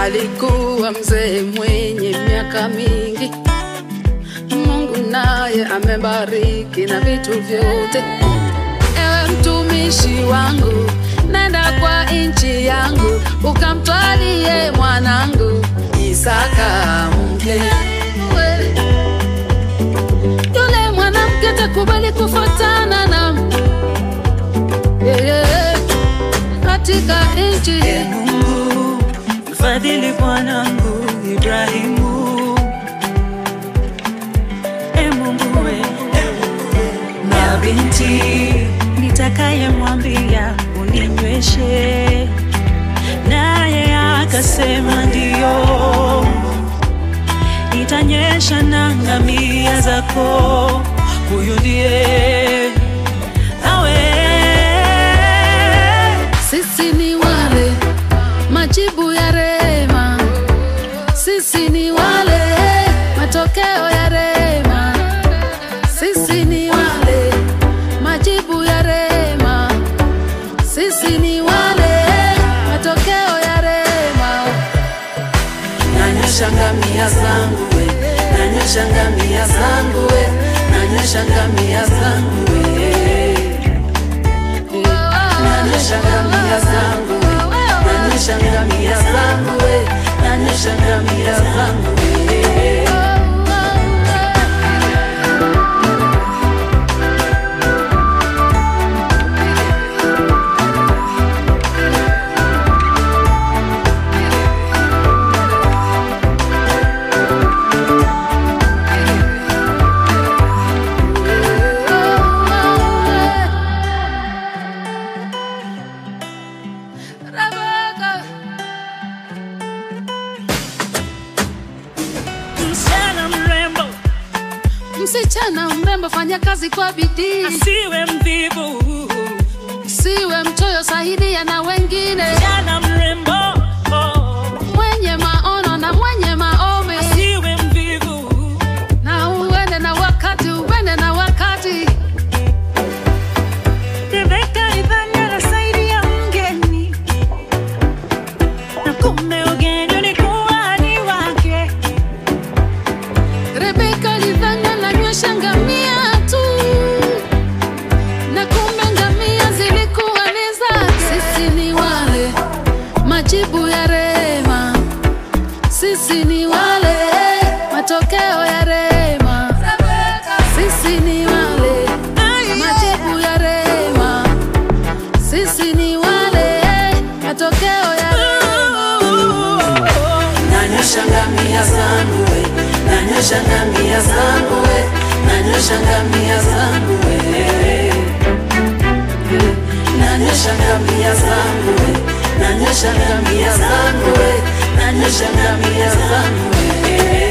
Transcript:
alikuwa mzee mwenye miaka mingi. Mungu naye amebariki na vitu vyote. Ewe mtumishi wangu, nenda kwa nchi yangu, ukamtwalie mwanangu Isaka mke. Yule mwanamke takubali kufuatana na yeye katika nchi E Mungu, mfadhili bwanangu Ibrahimu. E Mungu we, na binti nitakayemwambia uninyweshe, naye akasema ndiyo, nitanyesha na ngamia zako. Huyu ndiye awe Sisi ni wale majibu ya rema, sisi ni wale matokeo ya rema, sisi ni wale majibu ya rema, sisi ni wale matokeo ya rema. Nanyosha ngamia zangu we, nanyosha ngamia zangu we, nanyosha ngamia zangu we nanyosha ngamia zangu we, nanyosha ngamia zangu we, nanyosha ngamia zangu we. Rebecca. msichana mrembo Msichana mrembo, fanya kazi kwa bidii, asiwe mvivu. siwe mchoyo, saidia na wengine, Msichana mrembo oh, mwenye maono na mwenye maombi, asiwe mvivu. na uende na wakati, uende na wakati. Rebeka alidhani anasaidia mgeni, na kumbe ugeni ulikuwa ni wake. Rebeka alidhani ananywesha ngamia tu, na kumbe ngamia zilikuwa ni zake. Sisi ni wale majibu ya rema, sisi ni wale matokeo ya rema, sisi ni wale majibu ya rema, sisi ni wale matokeo ya rema. Nanyosha ngamia zangu we, nanyosha ngamia zangu we, nanyosha ngamia zangu we. Nanyosha ngamia zangu we, nanyosha ngamia zangu we, nanyosha ngamia zangu we.